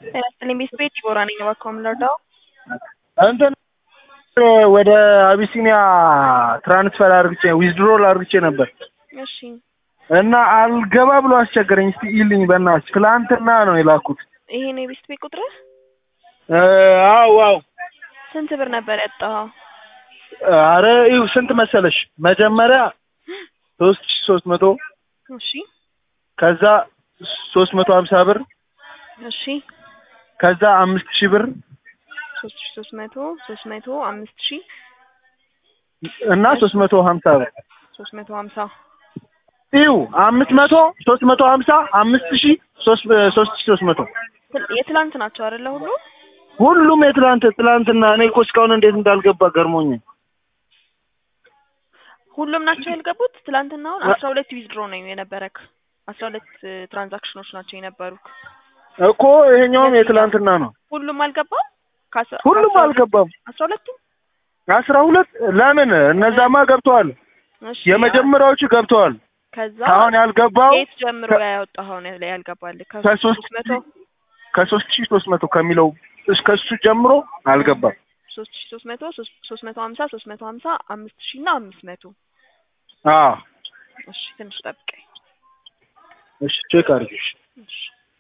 ጤናስጥልኝ ቤት ቤት ዲቦራ ነኝ። እባክዎ ምን ልርዳው? እንትን ወደ አቢሲኒያ ትራንስፈር አርግቼ ዊዝድሮል አርግቼ ነበር እሺ እና አልገባ ብሎ አስቸገረኝ። እስቲ ይልኝ በእናትሽ። ትላንትና ነው የላኩት። ይሄ ነው የቤት ቤት ቁጥርህ? እ አዎ አዎ። ስንት ብር ነበር ያጣኸው? አረ ይኸው ስንት መሰለሽ? መጀመሪያ ሶስት ሺ ሶስት መቶ እሺ ከዛ ሶስት መቶ ሀምሳ ብር እሺ ከዛ አምስት ሺህ ብር ሶስት ሺ ሶስት መቶ ሶስት መቶ አምስት ሺ እና ሶስት መቶ ሀምሳ ብር ሶስት መቶ ሀምሳ ይኸው አምስት መቶ ሶስት መቶ ሀምሳ አምስት ሺህ ሶስት ሶስት ሺህ ሶስት መቶ ትል- የትላንት ናቸው አይደለ ሁሉ? ሁሉም የትላንት ትላንትና እኔ እኮ እስካሁን እንዴት እንዳልገባ ገርሞኝ ሁሉም ናቸው ያልገቡት። ትላንትናውን አስራ ሁለት ዊዝድሮ ነው የነበረክ። አስራ ሁለት ትራንዛክሽኖች ናቸው የነበሩክ። እኮ ይሄኛውም የትላንትና ነው። ሁሉም አልገባም። ከአስራ- ሁሉም ከአስራ ሁለት- አልገባም። አስራ ሁለቱም አስራ ሁለት ለምን እነዛማ ገብተዋል። እሺ የመጀመሪያዎቹ ገብተዋል። ከዛ አሁን ያልገባው ከየት ጀምሮ ያወጣኸው ነው ላይ ያልገባልህ? ከሶስት ከሶስት መቶ ከሶስት ሺህ ሶስት መቶ ከሚለው እስከ እሱ ጀምሮ አልገባም። ሶስት ሺ ሶስት መቶ ሶስት መቶ ሀምሳ ሶስት መቶ ሀምሳ አምስት ሺ እና አምስት መቶ አዎ እሺ ትንሽ ጠብቀኝ። እሺ ቼክ አድርጊሽ። እሺ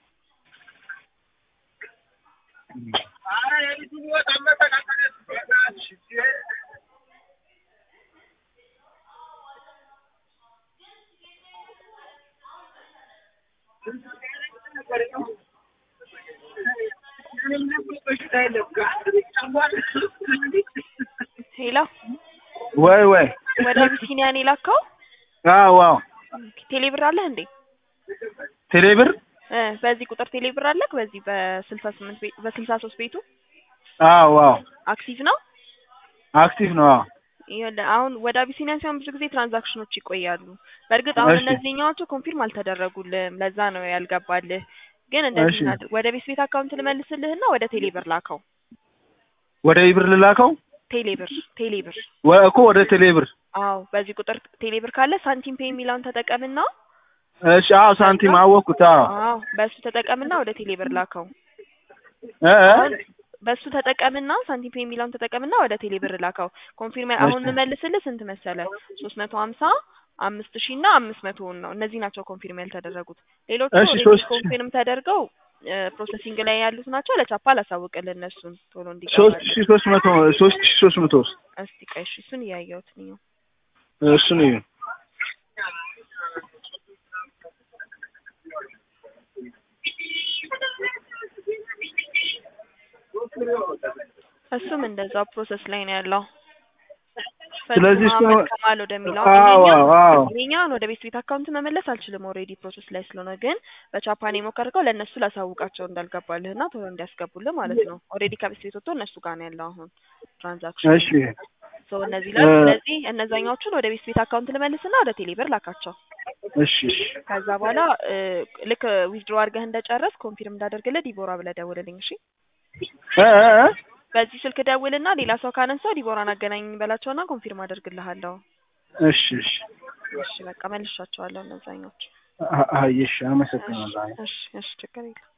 ሄሎ ወይ ወይ ወደ አቢሲኒያ ነው የላከው? አዎ አዎ ቴሌብር አለህ እንዴ? ቴሌብር እ በዚህ ቁጥር ቴሌብር አለክ? በዚህ በስልሳ ስምንት ቤ በስልሳ ሶስት ቤቱ አዎ አዎ አክቲቭ ነው? አክቲቭ ነው። አዎ ይኸውልህ አሁን ወደ አቢሲኒያ ሲሆን ብዙ ጊዜ ትራንዛክሽኖች ይቆያሉ። በእርግጥ አሁን እሺ። እነዚህኛዎቹ ኮንፊርም አልተደረጉልህም። ለዛ ነው ያልገባልህ። ግን እንደዚህ እሺ። ናት። ወደ ቤት ቤት አካውንት ልመልስልህና ወደ ቴሌብር ላከው። ወደ ኢብር ልላከው ቴሌብር ቴሌብር ወ- እኮ ወደ ቴሌብር። አዎ በዚህ ቁጥር ቴሌብር ካለ ሳንቲም ፔይ የሚለውን ተጠቀምና እሺ አዎ ሳንቲም አወቅኩት። አዎ አዎ በሱ ተጠቀምና ወደ ቴሌብር ላከው። እ እ አሁን በሱ ተጠቀምና ሳንቲም ፔይ የሚለውን ተጠቀምና ወደ ቴሌብር ላከው። ኮንፊርም አሁን እሺ። የምመልስልህ ስንት መሰለ? ሶስት መቶ ሀምሳ አምስት ሺህ እና አምስት መቶውን ነው። እነዚህ ናቸው ኮንፊርም ያልተደረጉት። ሌሎቹ እሺ፣ ኦልሬዲ ሶስት- ኮንፊርም ተደርገው ፕሮሰሲንግ ላይ ያሉት ናቸው። ለቻፓ አላሳውቅልህ እነሱን ቶሎ ሶስት እንዲገባል። ሺህ ሶስት መቶ ሶስት ሺህ ሶስት መቶ እስቲ ቆይ እሺ፣ እሱን እያየሁት ነው። እሱ ነው። እሱም እንደዛው ፕሮሰስ ላይ ነው ያለው። ስለዚህ ፈጽሞ እሱ- አህመድ ከማል ወደሚለው አዎ ይሄኛው- አዎ ይሄኛውን ወደ ቤት ቤት አካውንት መመለስ አልችልም። ኦልሬዲ ፕሮሰስ ላይ ስለሆነ ግን በቻፓን የሞከርከው ለእነሱ ላሳውቃቸው እንዳልገባልህና ቶሎ እንዲያስገቡልህ ማለት ነው። ኦልሬዲ ከቤት ቤት ወጥቶ እነሱ ጋር ነው ያለው አሁን ትራንዛክሽን። እሺ ሶ እነዚህ ላይ እ- ስለዚህ እነዛኛዎቹን ወደ ቤት ቤት አካውንት ልመልስና ወደ ቴሌብር ላካቸው። እሺ እሺ ከዛ በኋላ እ፣ ልክ ዊዝድሮ አድርገህ እንደጨረስ ኮንፊርም እንዳደርግልህ ዲቦራ ብለህ ደውልልኝ እሺ። እ እ እ በዚህ ስልክ ደውልና ሌላ ሰው ካነሳው ዲቦራን አገናኝ በላቸውና ኮንፊርም አደርግልሃለሁ። እሺ እሺ እሺ በቃ መልሻቸዋለሁ እነዛኞች። አ- አየሽ አመሰግናለሁ። እሺ እሺ ችግር የለም።